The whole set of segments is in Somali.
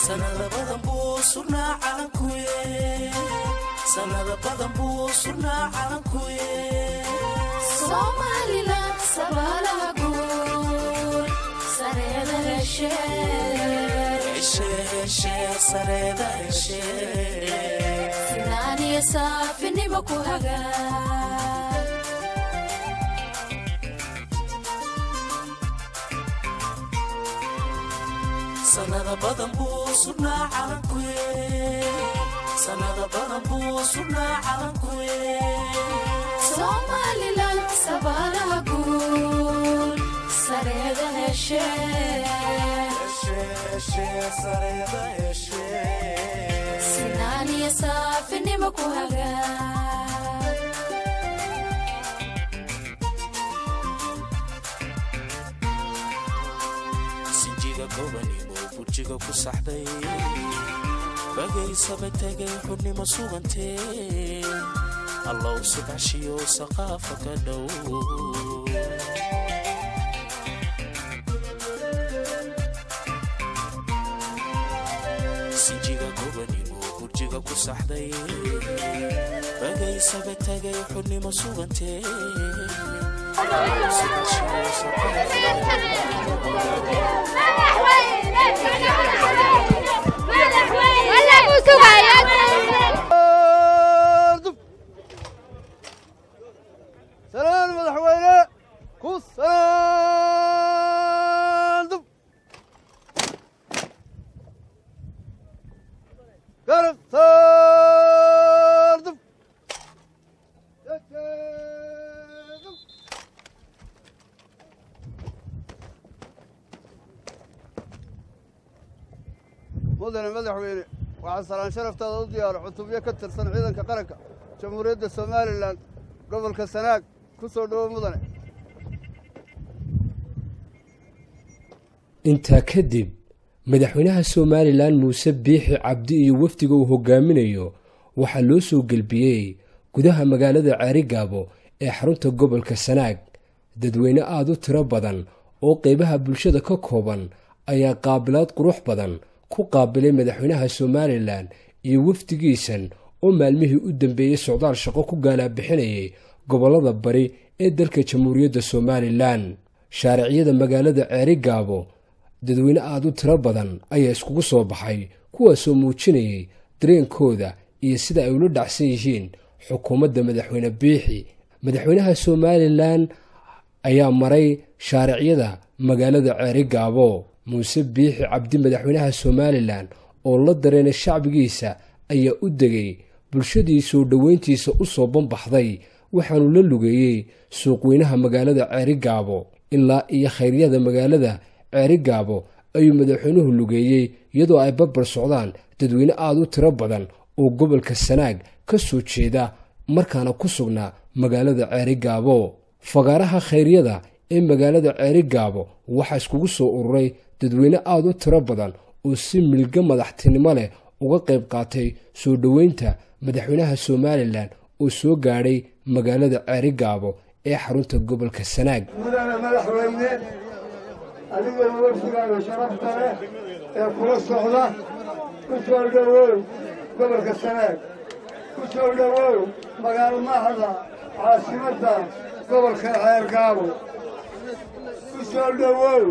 sanada badan buu surnaa calankuye sanada badan buu surnaa calankuye somalilan sabaalaha guud sareeda heshe heshe heshe sareeda heshe sinaan iyo saafinimo ku hagaa sanada badan buu surnaa calankuye sanada badan buu surnaa calankuye somalilan sabaalaha guud sareeda heshe heshe heshe sareeda heshe sinaan iyo saafinimo ku hagaa sinjiga gobanimo burjiga ku saxday bagaysaba tegay xudnimo sugantee allow subaxshiyo saqaafa ka dhow sinjiga gobanimo burjiga ku saxday bagaysaba tegay xudnimo sugantee allow subaxshiyo saqaafa salaan madaxweyne ku salaandub garab saardub jejeedub mudane madaxweyne waxaa salaan sharaftaada u diyaaro cutubyo ka tirsan ciidanka qaranka jamhuuriyadda somalilan gobolka sanaag ku soo dhowo mudane intaa kadib madaxweynaha somalilan muuse biixi cabdi iyo wafdiga uu hogaaminayo waxaa loo soo gelbiyey gudaha magaalada ceerigaabo ee xarunta gobolka sanaag dadweyne aada u tiro badan oo qeybaha bulshada ka kooban ayaa qaabilaad qurux badan ku qaabilay madaxweynaha somalilan iyo wafdigiisan oo maalmihii u dambeeyey socdaal shaqo ku gaalaabixinayay gobollada bari ee dalka jamhuuriyadda somalilan shaariciyada magaalada ceerigaabo dadweyne aada u tiro badan ayaa iskugu soo baxay kuwaasoo muujinayay dareenkooda iyo sida ay ula dhacsan yihiin xukuumadda madaxweyne biixi madaxweynaha somalilan ayaa maray shaariciyada magaalada ceerigaabo muuse biixi cabdi madaxweynaha somalilan oo la dareenay shacbigiisa ayaa u degay bulshadii soo dhoweyntiisa u soo banbaxday waxaanu la lugeeyey suuqweynaha magaalada ceerigaabo ilaa iyo khayryada magaalada ceerigaabo ayuu madaxweynuhu lugeeyey iyadoo ay barbar socdaan dadweyne aada u tiro badan oo gobolka sanaag ka soo jeeda markaana ku sugnaa magaalada ceerigaabo fagaaraha khayryada ee magaalada ceerigaabo waxaa iskugu soo ururay dadweyne aada u tiro badan oo si milga madaxtinimo leh uga qayb qaatay soo dhoweynta madaxweynaha somalilan oo soo gaadhay magaalada ceerigaabo ee xarunta gobolka sanaag mudane madaxweyne adigoo wafdigaaga sharafta leh ee kula socda ku soo dhowow gobolka sanaag ku soo dhowow magaalmahda caasimadda gobolka ceergaabo ku soo dhowow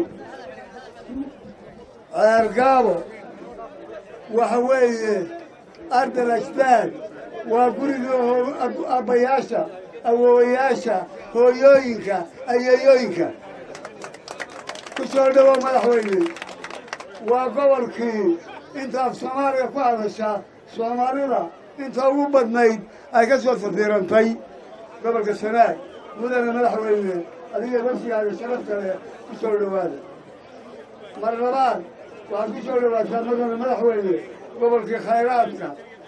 ceergaabo waxa weeye ardal ajdaad waa gurigii abbayaasha awoowayaasha hooyooyinka ayeeyooyinka ku soo dhowow madaxweyne waa gobolkii inta af soomaaliga ku hadasha soomaalida inta ugu badnayd ay ka soo safiirantay gobolka sanaag mudane madaxweyne adiga wafdigaaga sharafta leh ku soo dhowaada mar labaad waxaad ku soo dhowaataa mudane madaxweyne gobolkii khayraadka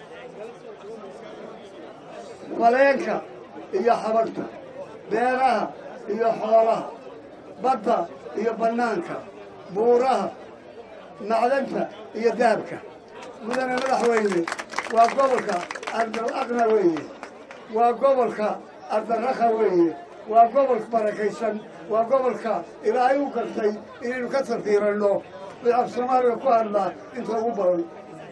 faleenka iyo xabagta beeraha iyo xoolaha badda iyo bannaanka buuraha macdanta iyo dahabka mudane madaxweyne waa gobolka ardal aqna weeye waa gobolka ardarakha weeye waa gobol barakaysan waa gobolka ilaahay u gartay inaynu ka safiiranno bay af soomaaliga ku hadlaa inta ugu badan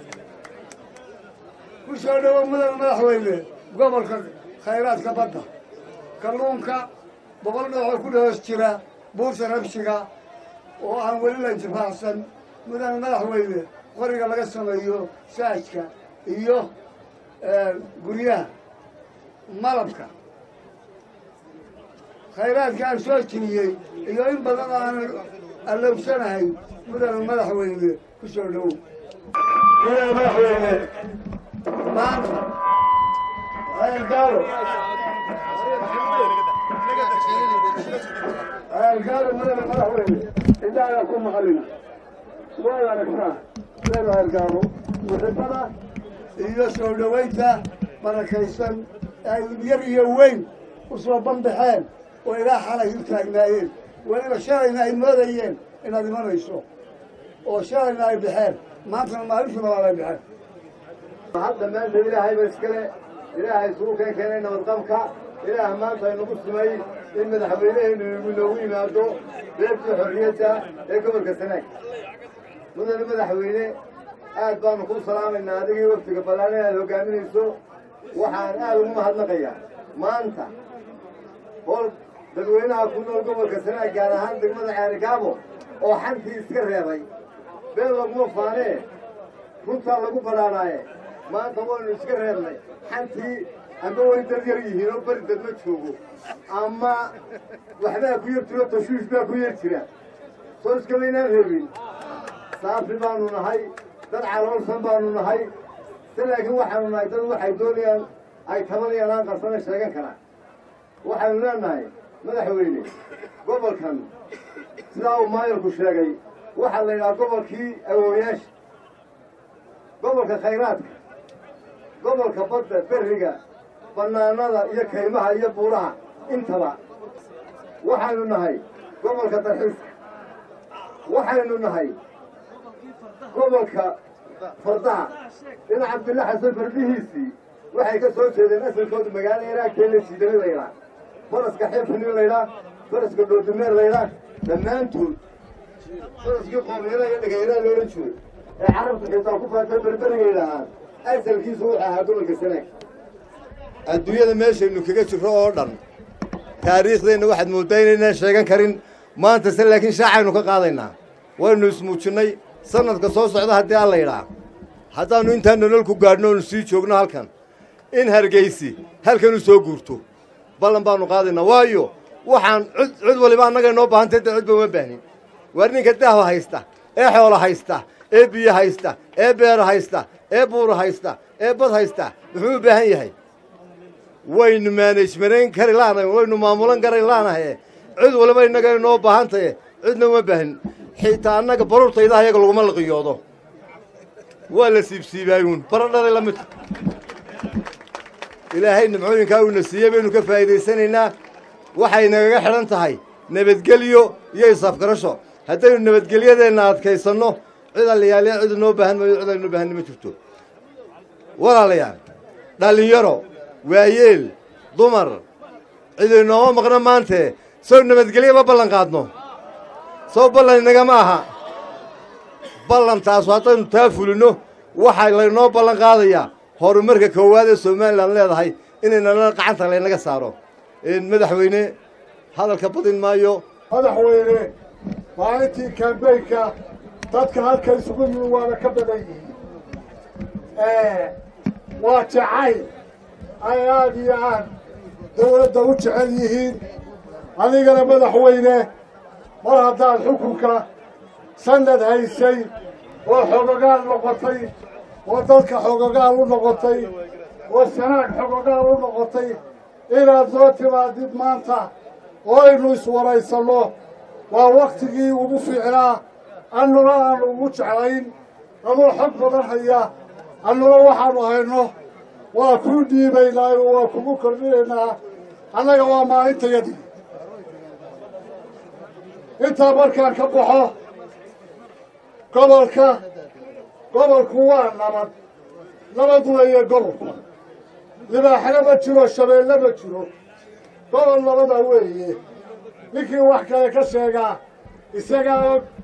ku soo dhowo mudan madaxweyne gobolka khayraadka badda kalluunka boqol nooxoo ku dhoos jira buurta rabshiga oo aan weli la intifaacsan mudan madaxweyne qoriga laga sameeyo saajka iyo guryaha malabka khayraadka aan soo jiriyey iyo in badan aanan allowsanahay mudan madaxweyne ku soo dhowow mudan madaxweyne maanta ayalgaalo ayalgaalo mudan madaxweyne indhaagaa ku maqalina waad aragtaa reer ayalgaalo muxibada iyo soo dhowaynta barakaysan ay yar iyo weyn u soo banbaxeen oo ilaa xalay u taagnaayeen weliba shalayna ay moodayeen inaad imanayso oo shalayna ay baxeen maantana maalintii labaad ay baxeen hadda maanta ilaahayba iskale ilaahay isugu keen keenay nabadqabka ilaah maanta inagu sumay in madaxweynehaynu inoogu yimaado beebtii xorriyadda ee gobolka sanaag mudane madaxweyne aad baanu kuu salaamaynaa adigii waftiga ballaan inaad hoggaaminayso waxaan aad ugu mahadnaqayaa maanta hol dadweynaha ku nool gobolka sanaag gaar ahaan degmada ceerikaabo oo xantii iska reebay been laguma faanee runtaa lagu badhaadhaaye maanta waynu iska reebnay xantii amba way dad yar yihiin oo beri dad ma joogo ama waxbaa ku yar jiro tashwiish baa ku yar jira soo iskamaynaan reebin saafi baanu nahay dad caloolsan baanu nahay si laakiin waxaanu nahay dad waxay doonayaan ay tabanayaan aan qarsana sheegan karaan waxaynu leenahay madaxweyne gobolkan sidaa uu maayarku sheegay waxaa la yidhaha gobolkii awooyaasha gobolka khayraadka gobolka badda berriga bannaanada iyo kaymaha iyo buuraha intaba waxaynu nahay gobolka dalxiiska waxaynu nahay gobolka fardaha in cabdilla xasan fardihiisii waxay ka soo jeedeen asalkooda magaalo iraagtee la jiidamay laydhaa faraska xeefinin laydhaa faraska dhoodumeer laydhaa dhammaantood faraskii qoomyada iyo dhagayraa loolan jiray ee carabtu xitaa ku faatay berberigay lahaan asalkiisu wuxuu ahaa gobolka sanaag adduunyada meeshaynu kaga jirro oo dhan taariikhdeenna waxaad mooddaa inaynaan sheegan karin maanta se laakiin shaacaynu ka qaadaynaa waynu ismuujinnay sanadka soo socda haddii alla yidhaa haddaannu intaan nolol ku gaadhno oonu sii joogno halkan in hargaysi halkan u soo guurto ballan baannu qaadaynaa waayo waxaan cud cud waliba annaga inoo baahantay dee cudba uma baahnin waar ninka dahwa haysta ee xoola haysta ee biyo haysta ee beero haysta ee buuro haysta ee bad haysta muxuu u baahan yahay waynu maanajmarayn kari laanahay waynu maamulan kari laanahaye cid waliba innaga inoo baahan tahe cidna uma baahin xitaa annaga baruurtayda ayaga laguma liqiyoodo waa la siibsiibaayuun bara dhalay la midka ilaahay nimcooyinkaa uuna siiyey baynu ka faa'iidaysanaynaa waxay nagaga xidhan tahay nabadgelyo iyo isaafgarasho haddaynu nabadgelyadeenna adkaysanno cid allayaaliya cid inoo baahan maayo cid aynoo baahanni ma jirto walaalayaal dhallinyaro waayeel dumar cid inooma maqno maantee sow nabadgelyo ma ballan qaadno sow ballan inagama aha ballantaasu haddaynu taa fulinno waxaa laynoo ballan qaadayaa horumarka koowaad ee somalilan leedahay inaynana gacanta laynaga saaro madaxweyne hadalka badin maayo madaxweyne maalintii kambeynka dadka halka isugu yimi waana ka badan yihiin waa jacayl ay aad iyo aad dawladda u jecel yihiin adigana madaxweyne mar haddaad xukunka sanad haysay oo xogogaal noqotay oo dadka xogogaal u noqotay oo sanaag xogogaal u noqotay inaad soo timaadid maanta oo aynu iswaraysanno waa waktigii ugu fiicnaa annuna aanu ugu jeclayn anuu xog badan haya annuna waxaanu hayno waa kuu dhiibaynaa oo waa kugu kordhinaynaa annaga waa maalintayadii intaa markaan ka baxo gobolka gobolku waa nabad nabad weeye gobolku libaaxna ma jiro shabeelle ma jiro gobol nabada weeye ninkii wax kale ka sheegaa isagaa og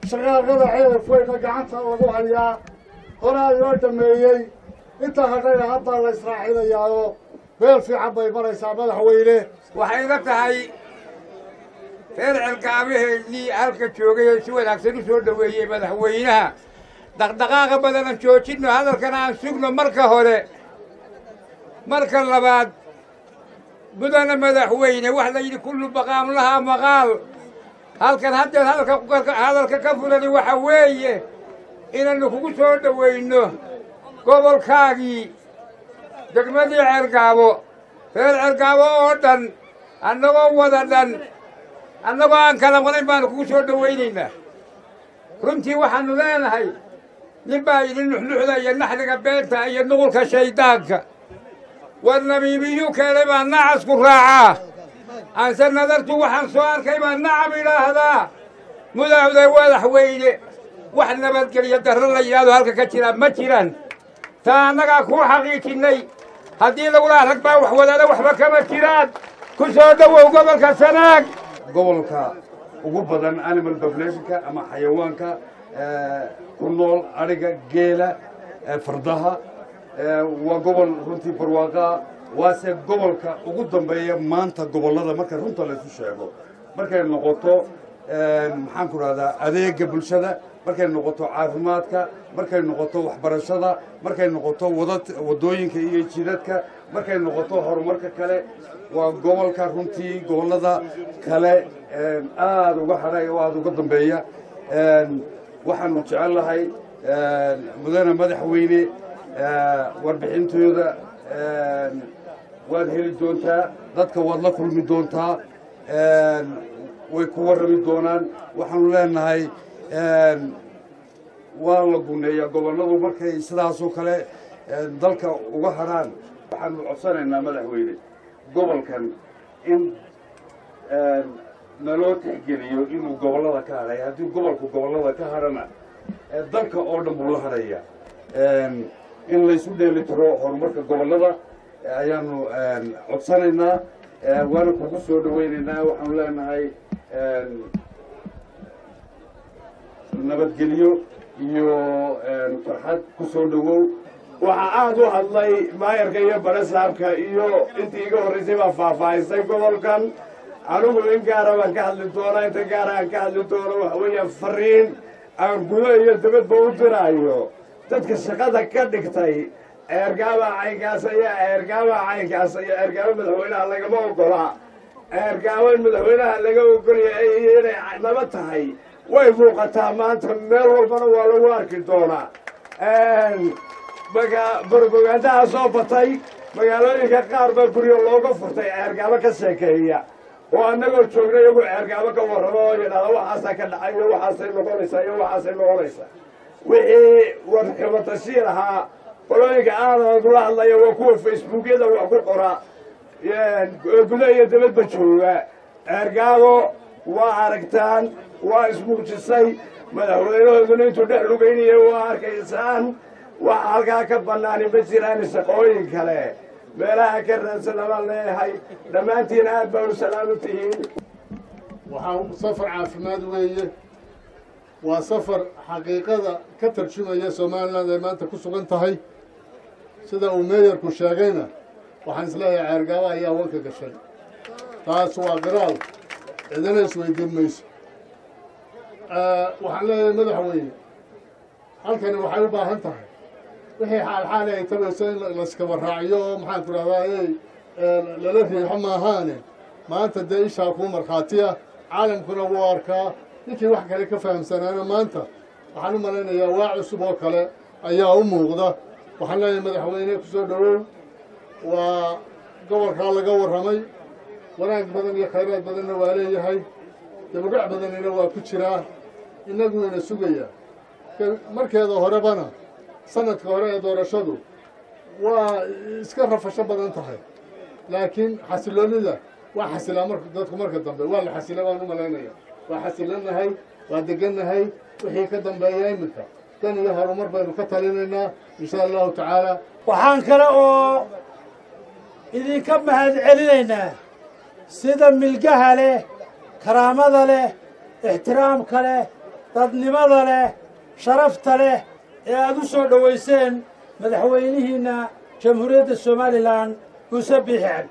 shaqaaqada ceelaf weyna gacanta lagu hayaa horaa loo dhameeyey intaa hadhayna haddaa la israaxinayaao meel fiican bay maraysaa madaxweyne waxay ila tahay reer celkaabaheennii halka joogay ee si wanaagsan u soo dhoweeyey madaxweynaha dhaqdhaqaaqa badanan joojinno hadalkana aan sugno marka hore marka labaad mudana madaxweyne wax la yidhi kullu baqaam lahaa maqaal halkan haddeed hadalka hadalka ka fulani waxa weeye inaynu kugu soo dhowayno gobolkaagii degmadii ceergaabo reer ceergaabo oo dhan annagoo wada dhan annagoo aan kala wadayn baanu kugu soo dhowaynaynaa runtii waxaannu leenahay nin baa yidhi nuxnuxda iyo naxliga beenta iyo nuqulka shayddaanka war namiimiyuu keenay baa nacasku raacaa aanse nadartu waxaan soo arkay baa nacam idhaahdaa mudahda madaxweyne wax nabadgelyo darro la yidhaahdo halka ka jiraa ma jiraan taa annagaa kuu xaqiijinnay haddii lagulaha rag baa wax wadaada waxba kama jiraan ku soo dhowow gobolka sanaag gobolka ugu badan animal populationka ama xayawaanka ku nool adhiga geela fardaha waa gobol runtii barwaaqaa waase gobolka ugu dambeeya maanta gobollada marka runta laysu sheego markay noqoto maxaan ku dhahdaa adeega bulshada markay noqoto caafimaadka markay noqoto waxbarashada markay noqoto wada waddooyinka iyo jidadka markay noqoto horumarka kale waa gobolka runtii gobollada kale aada uga hadhay oo aada uga dambeeya waxaanu jecel lahay mudane madaxweyne warbixintooda waad heli doontaa dadka waad la kulmi doontaa way ku warrami doonaan waxaanu leenahay waa la guneeyaa gobolladu markay sidaasoo kale dalka uga hadhaan waxaanu codsanaynaa madaxweyne gobolkan in naloo tixgeliyo inuu gobollada ka hadhay haddii gobolku gobollada ka hadhana dalka oo dhan buu la hadhaya in laysu dheeli tiro horumarka gobollada ayaanu codsanaynaa waana kugu soo dhowaynaynaa waxaanu leenahay nabadgelyo iyo farxad ku soo dhowow waxaa aad u hadlay maayarka iyo barasaabka iyo intii iga horraysay baa faahfaahisay gobolkan anigu in gaara baan ka hadli doonaa inta gaara aan ka hadli doono waxa weeya fariin aan gudo iyo dabadba u diraayo dadka shaqada ka dhigtay eergaaba caynkaas iyo eergaaba caynkaas iyo eergaaba madaxweynaha lagama ogola eergaaba in madaxweynaha laga ogolyahay iyo inay naba tahay way muuqataa maanta meel walbana waa lagu arki doonaa maga barbogaandaha soo batay magaalooyinka qaar baa guryo looga furtay ceergaabo ka sheekeeya oo annagoo joogna iyagu ceergaabo ka warramo oo yidhahda waxaasaa ka dhacay iyo waxaasay noqonaysaa iyo waxaasay noqonaysaa wixii warxibatashiir ahaa qolooyinka aadad la hadlaya waa kuwa facebookyada wax ku qora guda iyo dabadba jooga ceergaabo waa aragtaan waa ismuujisay madaxweynahooduna intuu dhex lugaynaya waa arkaysaan waxa halkaa ka bannaani ma jiraan shaqooyin kale meelaha ka raadsan abaan leeyahay dhammaantiin aad baa u salaamu tihiin waxaa safar caafimaad weeye waa safar xaqiiqada ka tarjumaya somalilan ay maanta ku sugan tahay sida uu meeyarku sheegayna waxaan isleeyahay ceergaabo ayaa wanka gashay taas waa qiraal cidina isweydiin mayso waxaan leeyahay madaxweyne halkani waxay u baahan tahay wixii xaalxaali ay tabayso in layskaba raaciyo oo maxaan ku dhahdaa ey lala riixo maahaane maanta dee ishaa kuu markhaatiya caalamkuna wuu arkaa ninkii wax kale ka fahamsanaana maanta waxaan u malaynayaa waa cusub oo kale ayaa u muuqda waxaan leeyahay madaxweyne ku soo dhowow waa gobolkaa laga warramay wanaag badan iyo khayraad badanna waa leeyahay dabadhac badanina waa ku jiraa innagu ina sugayaa markeeda horebana sanadka hore ee doorashadu waa iska rafasho badan tahay laakiin xasiloonnida waa xasilaa mar dadku marka dambe waa la xasila baan u malaynaya waa xasilannahay waa degannahay wixii ka dambeeya iminka dan iyo horumar baynu ka talinaynaa insha allahu tacaala waxaan kale oo idinka mahad celinaynaa sida milgaha leh karaamada leh ixtiraamka leh dadnimada leh sharafta leh ee aad u soo dhowayseen madaxweynihiinna jamhuuriyadda somalilan muuse biixi cabdi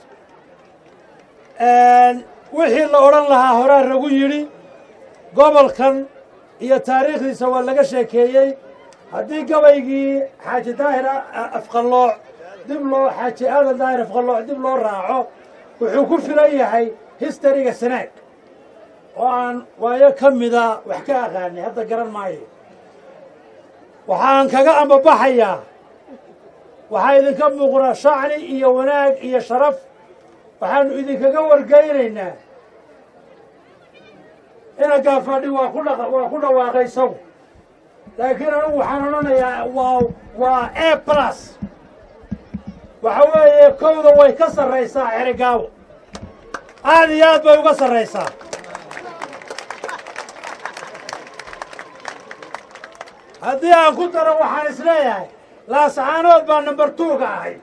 wixii la odhan lahaa horaa ragu yidhi gobolkan iyo taariikhdiisa waa laga sheekeeyey haddii gabaygii xaaji daahir afqallooc dib loo xaaji aadan daahir afqallooc dib loo raaco wuxuu ku filan yahay histariga sanaag oo aan waayo ka mida wax ka aqaanay hadda garan maayo waxaan kaga ambabaxayaa waxaa idinka muuqdaa shacni iyo wanaag iyo sharaf waxaanu idinkaga wargeynaynaa ina gaafadhi waa ku dha waa ku dhawaaqay isagu laakiin anigu waxaan odhanayaa waa waa a plus waxa weeye kowda way ka sarraysaa xerigaabo aad iyo aad bay uga sarraysaa haddii aan ku daro waxaan is leeyahay laasacaanood baa number two-ga ahay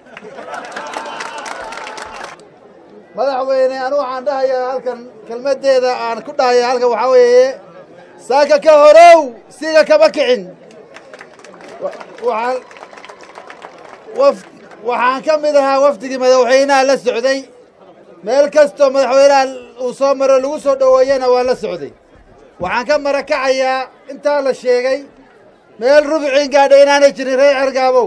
madaxweyne anu waxaan dhahayaa halkan kelmaddeeda aan ku dhahaya halkan waxaa weeye saaka ka horow siga kama kicin waxaan waf waxaan ka mid ahaa wafdigii madaxweynaha la socday meel kastoo madaxweynaha uu soo maro lagu soo dhoweeyana waan la socday waxaan ka marakacayaa intaa la sheegay meel rubiciin gaadha inaanay jirin reer cergaabow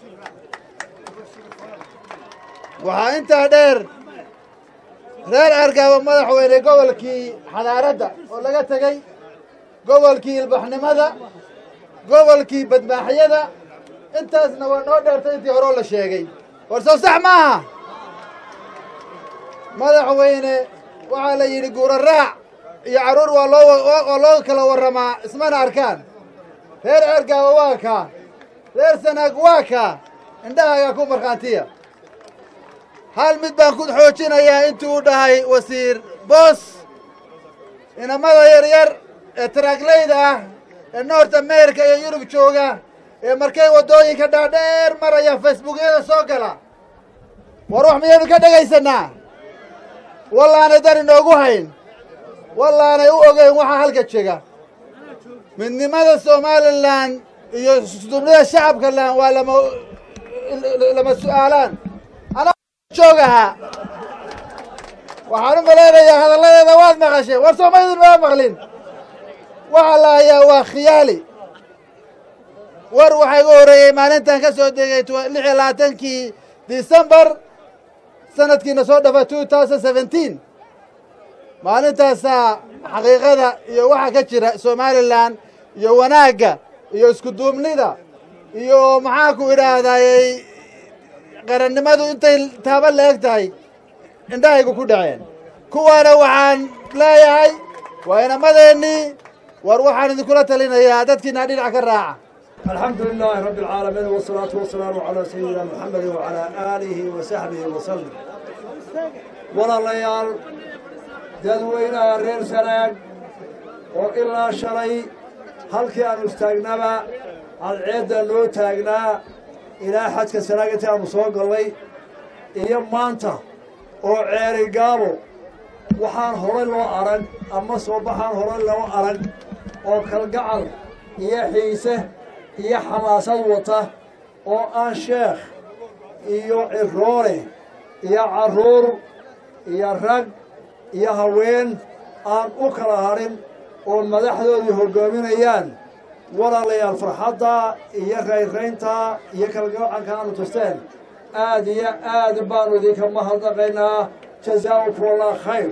waxaa intaa dheer reer cergaabo madaxweyne gobolkii xadaaradda oo laga tegey gobolkii ilbaxnimada gobolkii badmaaxyada intaasna waa noo dheertay intii horeo la sheegay war soo sax maaha madaxweyne waxaa la yidhi guura raac iyo carruur waa loo waa loo kala warramaa ismana arkaan reer cergaabo waa kaa reer sanaag waa kaa indhahaagaa ku markhaantiya hal mid baan ku xoojinayaa intuu u dhahay wasiir boos inamada yaryar ee taraaglayda ah ee north america iyo yurub jooga ee markay waddooyinka dhaadheer maraya facebookyada soo gala war wax miyaynu ka dhegaysanaa wallaanay dar inoogu hayn wallaanay u ogeyn waxaa halka jega midnimada somalilan iyo sudubnida shacabka lan waa lama lama su'aalaan joogahaa waxaan u malaynayaa hadalladeeda waad maqasheen war soomaydin maa maqlin waxaa la hayaa waa khiyaali war waxaa igu horreeyey maalintan ka soo degay lix iyo labaatankii decembar sanadkiina soo dhafa two thousand seventeen maalintaasaa xaqiiqada iyo waxa ka jira somalilan iyo wanaagga iyo isku duubnida iyo maxaanku idhaahdayy qarannimadu intay taaba la eg tahay indhahaygu ku dhaceen kuwaana waxaan leeyahay waa inamadeennii war waxaan idinkula talinayaa dadkiina dhinac ka raaca الحمد لله رب العالمين والصلاة والسلام على سيدنا محمد وعلى آله وصحبه وسلم walaalayaal dadweynaha reer sanaag oo ilaa shalay halkii aanu istaagnaba cadceedda loo taagnaa ilaa xadka sanaag intii aanu soo gallay iyo maanta oo ceeri gaabo waxaan horay loo arag ama soo baxaan horay loo arag oo kalgacal iyo xiise iyo xamaasad wata oo aan sheekh iyo ciroole iyo carruur iyo rag iyo haween aan u kala hadhin oo madaxdoodii hoggaaminayaan walaalayaal farxadda iyo rayraynta iyo kalgacanka aanu tusteen aad iyo aad baanu idinka mahadnaqaynaa jazaakum allah khayr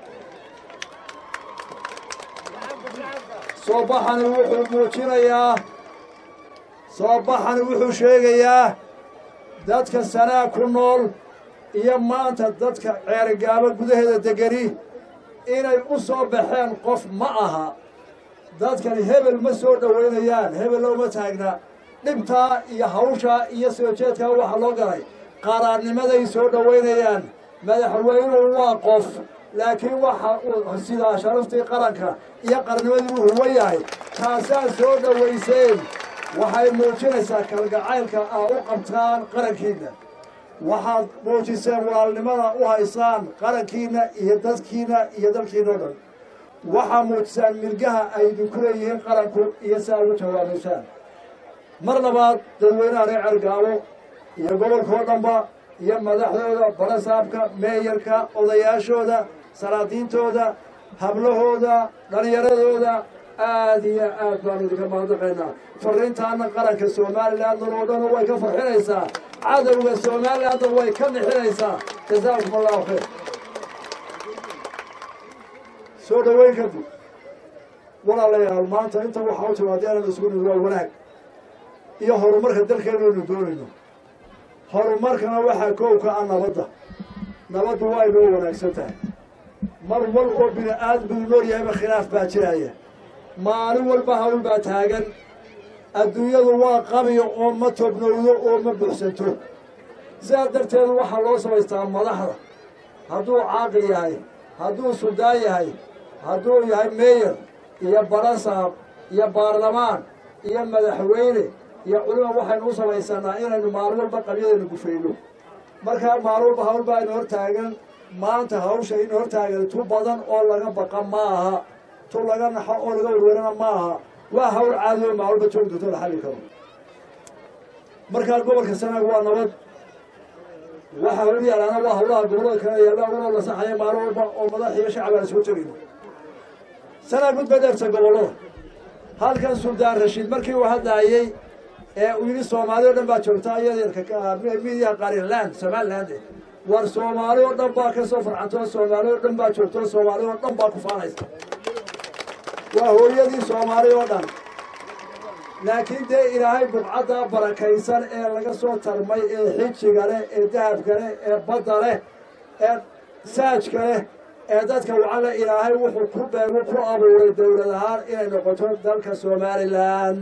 soo baxani wuxuu muujinayaa soo baxani wuxuu sheegayaa dadka sanaa ku nool iyo maanta dadka ceerigaabo gudaheeda degani inay u soo baxeen qof ma aha dadkani hebel ma soo dhowaynayaan hebel looma taagna dhibtaa iyo hawshaa iyo soo jeedkaa waxaa loo galay qaraarnimaday soo dhowaynayaan madaxweynuhu waa qof laakiin waxa uu sidaa sharaftii qaranka iyo qarnimadii uu huwan yahay taasaa soo dhowayseen waxay muujinaysaa kalgacaylka aa u qabtaan qarankiinna waxaad muujiseen walaalnimada u haysaan qarankiinna iyo dadkiinna iyo dalkiinna o dhan waxaa muujisaan milgaha ay idinku leeyihiin qaranku iyo si aad ugu jawaabaysaan mar labaad dadweynaha reer cergaabo iyo gobolkao dhanba iyo madaxdooda barasaabka meeyarka odayaashooda salaadiintooda hablahooda dhallinyaradooda aad iyo aad baanu idinka mahadnaqaynaa fariintaana qaranka somalilandan oo dhan way ka farxinaysaa cadowga somalilandan way ka nixinaysaa jazaakum allahu khayr soo dhoweyn kadib walaalayaal maanta inta waxaa u timaadeenan isugu nimid waa wanaag iyo horumarka dalkeenaynu doonayno horumarkana waxaa koowka ah nabadda nabaddu waa inoo wanaagsan tahay mar wal oo bini aadmigu nool yahayba khilaaf baa jiraya maalin walba hawl baa taagan adduunyadu waa qabiyo oo ma tobnowdo oo ma buxsanto sidaas darteed waxaa loo samaystaa madaxda hadduu caaqil yahay hadduu suldaan yahay hadduu yahay meeyar iyo barasaab iyo baarlamaan iyo madaxweyne iyo culima waxaynu u samaysanaa inaynu maalin walba qabyadaynu gufayno markaa maalin walba hawl baa ina hor taagan maanta hawsha ina hor taagan tu badan oo laga baqa ma aha tu laga naxo oo laga werwerana ma aha waa hawl caadi oo maalin walba joogi doonto la xalli karo markaa gobolka sanaag waa nabad waxa hor yaalaana waa hawlaha gobolada kale yaalla unoo la saxaya maalin walba oo madax iyo shacab aan soo tegayno sanaag mid badeerta gobollada halkan suldaan rashiid markii uu hadlaayey ee uu yidhi soomaali o dhan baa joogta iyadeerka midiyaha qarinland somaliland war soomaali oo dhan baa ka soo farcanto soomaali oo dhan baa joogto soomaali oo dhan baa ku faanaysa waa hooyadii soomaali oo dhan laakiin dee ilaahay bubcadda barakaysan ee laga soo tarmay ee xijiga leh ee dahabka leh ee badda leh ee saajka leh ee dadka wacala ilaahay wuxuu ku beegu ku abuuray dowlad ahaan inay noqoto dalka somalilan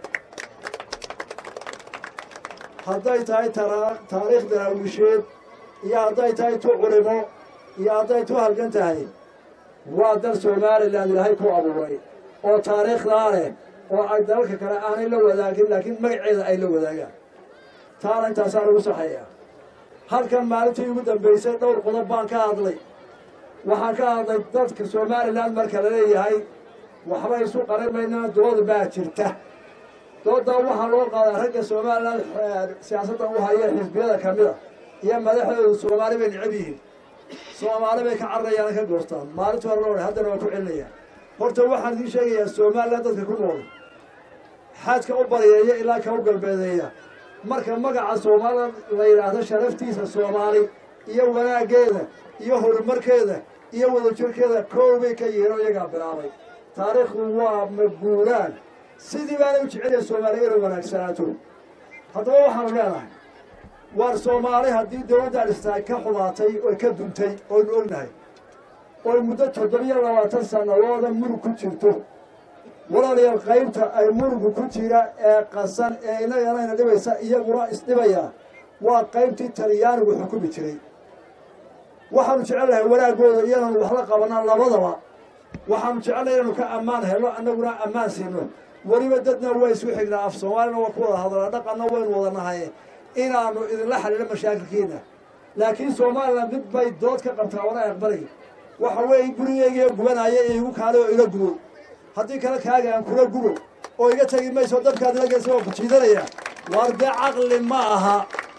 hadday tahay taariikh daraawisheed iyo hadday tahay tu culimo iyo hadday tu halgan tahay waa dal somalilan ilaahay ku abuuray oo taariikhdaa leh oo ay dalalka kale aanay la wadaagin laakiin magaceeda ay la wadaagaan taana intaasaa lagu saxeeyaa halkan maalintii ugu dambaysay dhowr qodob baan ka hadlay waxaan ka hadlay dadka somalilan marka la leeyahay waxba isu qarin maynaa dood baa jirta doodaa waxaa loo qaadaa ragga somalilan siyaasadda u haya xisbiyada ka mida iyo madaxdoodu soomaali bay necab yihiin soomaali bay ka cararayaan ka goostaan maalintu hore loo haddana waa ku celinayaan horta waxaan idiin sheegayaa somalilan dadka ku nool xaadka u bariyeeya ilaa ka u galbeedeeya marka magaca soomaalida la yidhaahdo sharaftiisa soomaali iyo wanaaggeeda iyo horumarkeeda iyo wadajirkeeda koobay ka yihiin oo iyagaa bilaabay taariikhdu waa maguuraan sidii baana u jecelaya soomaaliya inay wanaagsanaato haddaba waxaanu leenahay waar soomaali haddii dowladda dhistaay ka xumaatay oo ka duntay oynu ognahay oy muddo toddobiyo labaatan sannadooda murug ku jirto walaalayaal qaybta ay murugu ku jira ee qasan ee inaganayna dhibaysa iyaguna isdhibaya waa qaybtii talyaanigu xukumi jiray waxaanu jecelnahay wanaaggooda iyadan wax la qabanaa labadaba waxaanu jecelnahay inaynu ka ammaan helo annaguna ammaan siino weliba dadna waa isku xignaa af soomaalina waa ku wada hadlaa dhaqanna waynu wada nahay inaanu idinla xalilo mashaakilkiina laakiin somalilan mid bay dood ka qabtaa wana aqbalay waxa weeye gurigeygiiyo gubanaya ee igu kaale oo ila gubo haddii kale kaaga aan kula gubo oo iga tegi mayso dadkaad ila geysa waa ku jiidanaya waar dee caqli ma aha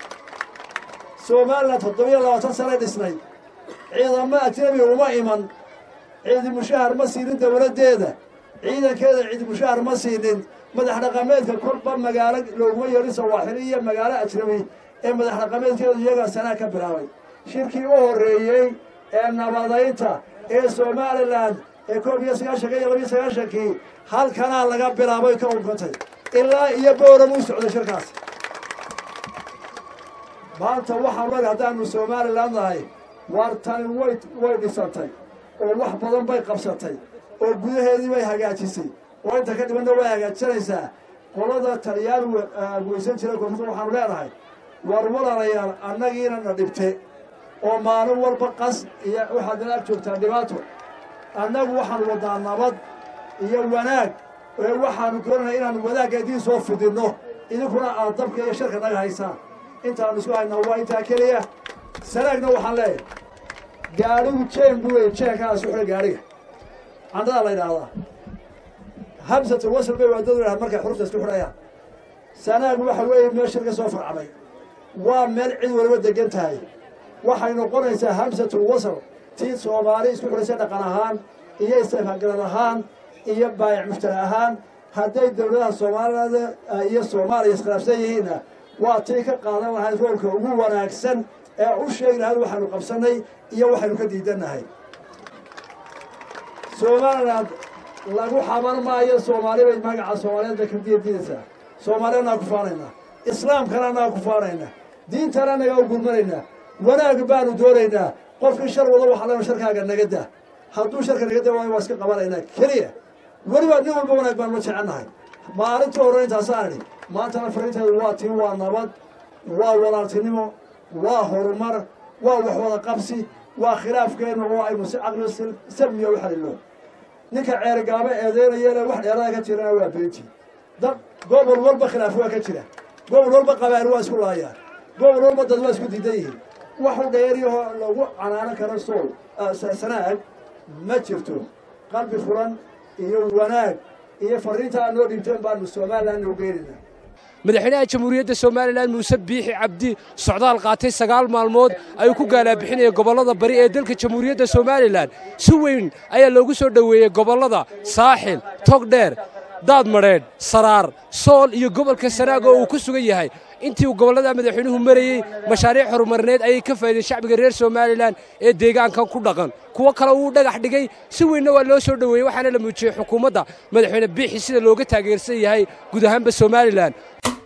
somalilan toddobiyo labaatan sanay dhisnay ciidamo ajnabi uma iman ciidi mushahar ma siinin dowladdeeda ciidankeeda ciidi mushahar ma siinin madax dhaqameedka kolba magaalo looguma yeedhin sawaaxili iyo magaalo ajnabi ee madax dhaqameedkeedu iyagaa sanaa ka bilaabay shirkii u horreeyey ee nabadaynta ee somalilan ee koob iyo sagaashanka iyo labiyo sagaashankii halkanaa laga bilaabay ka unkantay ilaa iyo booram u socday shirkaas maanta waxaan leg haddaanu somalilan nahay waar tani way way dhisantay oo wax badan bay qabsatay oo gudaheedii bay hagaajisay oo inta ka dhibanna way hagaajisanaysaa qolada taliyaan weysan jira koonfurta waxaanu leenahay war walaalayaal annagiina na dhibte oo maalin walba qas iyo waxaad nala ag joogtaa dhibaato annagu waxaanu wadnaa nabad iyo wanaag ee waxaanu doonanaa inaanu wanaagga idiin soo fidinno idinkuna aad dabka iyo sharka naga haysaan intaanu isku haynaa waa intaa keliya sanaagna waxaan leeyahay gaadhigu jeen buu leeyay jeenkaas uxidha gaadhiga candhadaa la yidhaahdaa hamsatul wasl bay waadadu yidhaha markay xurufta isku xidhayaan sanaag waxa weeye meel shir ka soo farcamay waa meel cid waliba degan tahay waxay noqonaysaa hamsatul wasl tii soomaali isku xidhaysa dhaqan ahaan iyo istifagaran ahaan iyo baayac mushtari ahaan hadday dowladaha soomaalida iyo soomaaliya iskhilaafsan yihiinna waa tii ka qaadan lahayd roolka ugu wanaagsan ee u sheegi lahayd waxaynu qabsannay iyo waxaynu ka diidannahay somaliland lagu xaban maayo soomaali bay magaca soomaaliyeed bay kadiya diidaysaa soomaali annaga ku faanaynaa islaamkana annaga ku faanaynaa diintana annagaa u gurmanaynaa wanaag baanu doonaynaa qofkii shar wado waxa lena sharkaaga naga daa hadduu sharka naga daa waayo waa iska qabanaynaa keliya weliba nin walba wanaag baanu la jecelnahay maalintii hore intaasaan idhi maantana fariinteedu waa tii waa nabad waa walaaltinimo waa horumar waa wax wada qabsi waa khilaafkeenna oo aynu si caqli salmiya u xalilo ninka ceergaabo eedeynayana wax dheerada ka jirana waa beentii dad gobol walba khilaaf waa ka jira gobol walba qabaal waa isku laayaan gobol walba dad waa isku diidan yihiin waxu dheeriyahoo lagu canaanan karo sool sanaag ma jirto qalbi furan iyo wanaag iyo fariinta aad noo dhiibteen baanu somalilan noo geenayna madaxweynaha jamhuuriyadda somalilan muuse biixi cabdi socdaal qaatay sagaal maalmood ayuu ku gaalaabixinaya gobollada bari ee dalka jamhuuriyadda somalilan si weyn ayaa loogu soo dhoweeyey gobollada saaxil togdheer daadmadheedh saraar sool iyo gobolka sanaag oo uu ku sugan yahay intii uu gobollada madaxweynuhu marayey mashaariic horumarineed ayay ka faa'ideen shacbiga reer somalilan ee deegaankan ku dhaqan kuwo kale uu dhagax dhigay si weynna waa loo soo dhoweeyey waxaana la muujiyey xukuumadda madaxweyne biixi sida looga taageersan yahay guud ahaanba somalilan